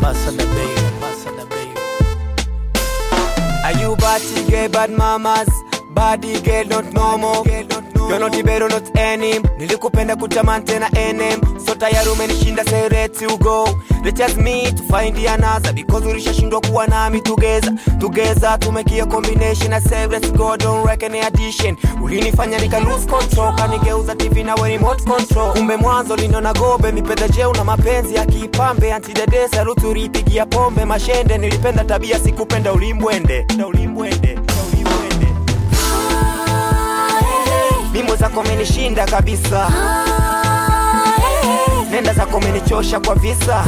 Ambassador baby, ambassador baby. Are you body girl, bad mamas? Body girl, not normal. You're not Ibero, not any. Nilikupenda kutamani tena NM. So tayari umenishinda, say ready to go. Let us meet to find the another because ulishashindwa kuwa nami together. Together tumekia combination I say let's go, don't reckon any addition. Ulinifanya nika lose control, kanigeuza TV na we remote control. Kumbe mwanzo liniona gobe, mipenda jeu na mapenzi ya kipambe. Antidede saluti uliipigia pombe, mashende nilipenda tabia, sikupenda ulimbwende. Ulimbwende, ulimbwende. Mimo zako menishinda kabisa, nenda zako menichosha kwa visa,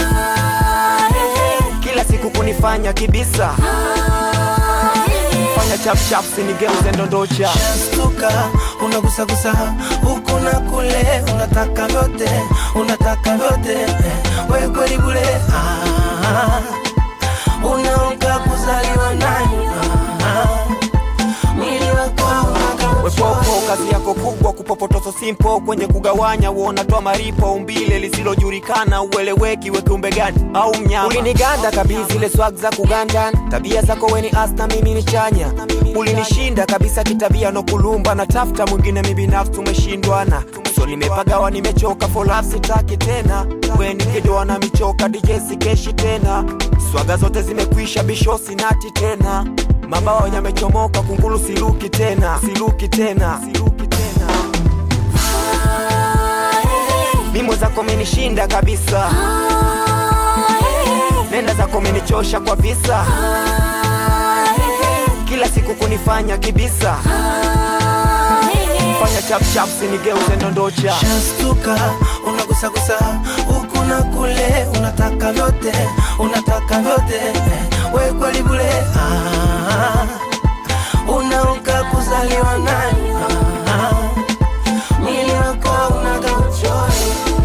kila siku kunifanya kibisa, fanya chap chap sinigeuze ndondocha. Shashtuka, unagusagusa huku na kule, unataka vyote, unataka vyote, eh, we kweli bure. Ah, unaoga kuzaliwa nani? Ah, mwili wako unaga Wepopo kazi yako kubwa kupopotoso simpo kwenye kugawanya uonatoa maripo umbile lisilojulikana ueleweki we kiumbe gani au mnyama uliniganda kabisa ile swag za kuganda tabia zako weni asta mimi ni chanya ulinishinda kabisa kitabia no kulumba na tafuta mwingine mi binafsi tumeshindwana so nimepagawa nimechoka for love sitaki tena weni kidoa na michoka DJ sikeshi tena swaga zote zimekwisha bisho sinati tena mabawa yamechomoka kungulu siluki tena siluki tena siluki tena mimo zako menishinda kabisa nenda zako menichosha kwa visa kila siku kunifanya kibisa fanya chapchap sinigeuze ndondocha Shashtuka, unagusagusa huku na kule, unataka vyote, unataka vyote, eh, we kweli bure. Ah, unaoga kuzaliwa nani? Ah, mwili wako unaga uchoyo.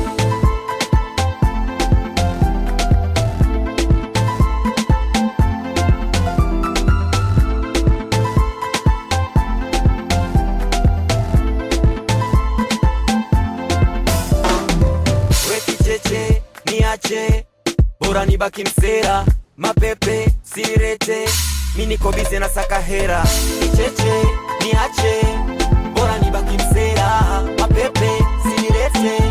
we kicheche niache bora nibaki msera mapepe sinirete mi niko bize na saka hera kicheche niache bora nibaki msera mapepe sinirete